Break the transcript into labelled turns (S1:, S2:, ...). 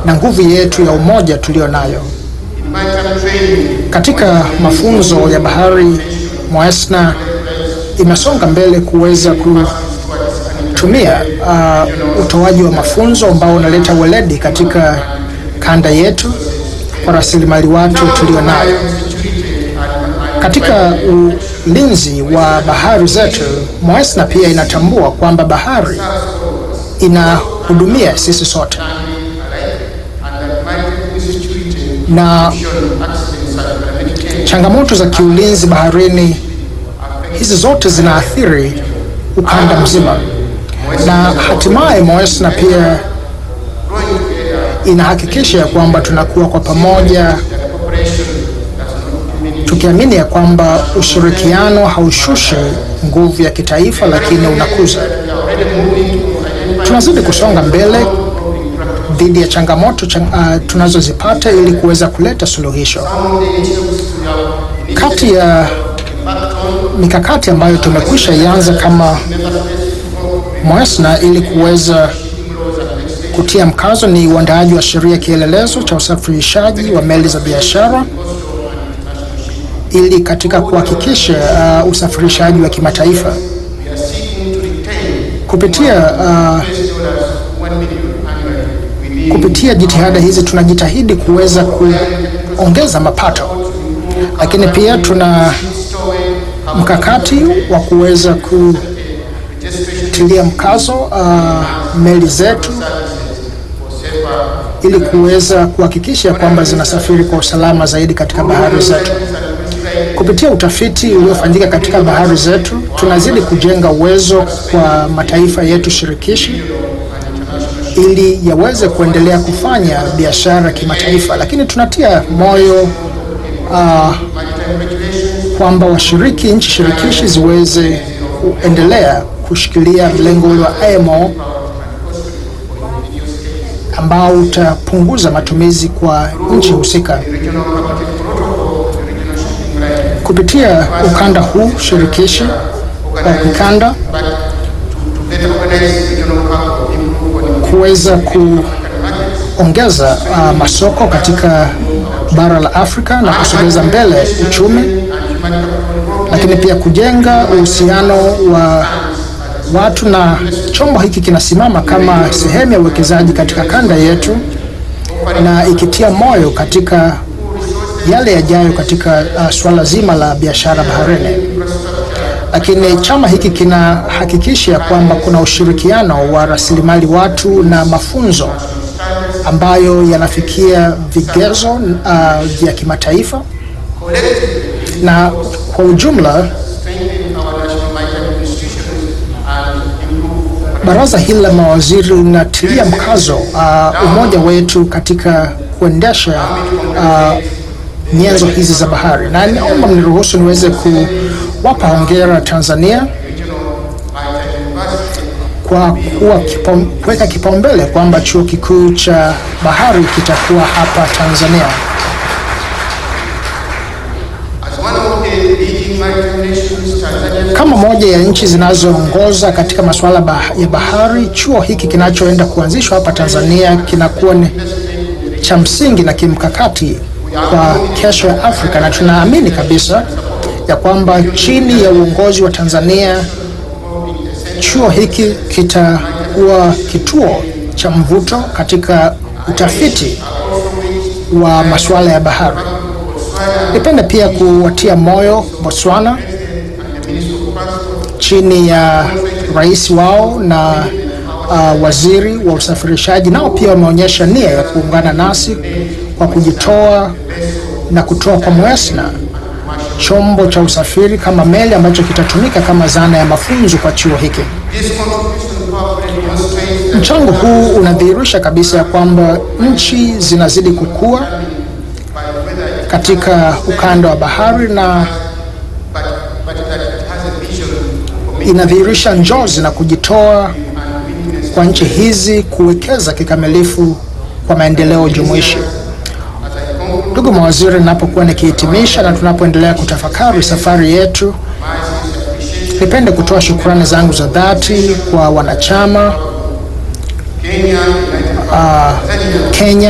S1: na nguvu yetu ya umoja tulio nayo. Katika mafunzo ya bahari, Moesna imesonga mbele kuweza kutumia uh, utoaji wa mafunzo ambao unaleta weledi katika kanda yetu kwa rasilimali watu tulio nayo. Katika ulinzi wa bahari zetu, Moesna pia inatambua kwamba bahari inahudumia sisi sote na changamoto za kiulinzi baharini hizi zote zinaathiri ukanda mzima, na hatimaye Moesna pia inahakikisha ya kwamba tunakuwa kwa pamoja, tukiamini ya kwamba ushirikiano haushushi nguvu ya kitaifa, lakini unakuza. Tunazidi kusonga mbele dhidi ya changamoto chang, uh, tunazozipata ili kuweza kuleta suluhisho. Kati ya mikakati ambayo tumekwisha ianza kama Moesna ili kuweza kutia mkazo ni uandaaji wa sheria kielelezo cha usafirishaji wa meli za biashara ili katika kuhakikisha uh, usafirishaji wa kimataifa kupitia uh, kupitia jitihada hizi tunajitahidi kuweza kuongeza mapato, lakini pia tuna mkakati wa kuweza kutilia mkazo uh, meli zetu ili kuweza kuhakikisha kwamba zinasafiri kwa usalama zaidi katika bahari zetu. Kupitia utafiti uliofanyika katika bahari zetu, tunazidi kujenga uwezo kwa mataifa yetu shirikishi ili yaweze kuendelea kufanya biashara kimataifa, lakini tunatia moyo uh, kwamba washiriki nchi shirikishi ziweze kuendelea kushikilia mlengo ule wa IMO ambao utapunguza matumizi kwa nchi husika. Kupitia ukanda huu shirikishi wa kikanda kuweza kuongeza uh, masoko katika bara la Afrika na kusogeza mbele uchumi, lakini pia kujenga uhusiano wa watu na chombo hiki kinasimama kama sehemu ya uwekezaji katika kanda yetu na ikitia moyo katika yale yajayo katika uh, swala zima la biashara baharini. Lakini chama hiki kinahakikisha kwamba kuna ushirikiano wa rasilimali watu na mafunzo ambayo yanafikia vigezo uh, vya kimataifa na kwa ujumla Baraza hili la mawaziri linatilia mkazo uh, umoja wetu katika kuendesha uh, nyenzo hizi za bahari, na naomba mniruhusu niweze kuwapa hongera Tanzania kwa kuwa kipa, kuweka kipaumbele kwamba chuo kikuu cha bahari kitakuwa hapa Tanzania. Kama moja ya nchi zinazoongoza katika masuala bah ya bahari, chuo hiki kinachoenda kuanzishwa hapa Tanzania kinakuwa ni cha msingi na kimkakati kwa kesho ya Afrika, na tunaamini kabisa ya kwamba chini ya uongozi wa Tanzania chuo hiki kitakuwa kituo cha mvuto katika utafiti wa masuala ya bahari. Nipende pia kuwatia moyo Botswana chini ya rais wao na uh, waziri wa usafirishaji, nao pia wameonyesha nia ya kuungana nasi kwa kujitoa na kutoa kwa Moesna chombo cha usafiri kama meli ambacho kitatumika kama zana ya mafunzo kwa chuo hiki. Mchango huu unadhihirisha kabisa ya kwamba nchi zinazidi kukua katika ukanda wa bahari na inadhihirisha njozi na kujitoa kwa nchi hizi kuwekeza kikamilifu kwa maendeleo jumuishi. Ndugu mawaziri, ninapokuwa nikihitimisha na tunapoendelea kutafakari safari yetu, nipende kutoa shukrani zangu za dhati kwa wanachama uh, Kenya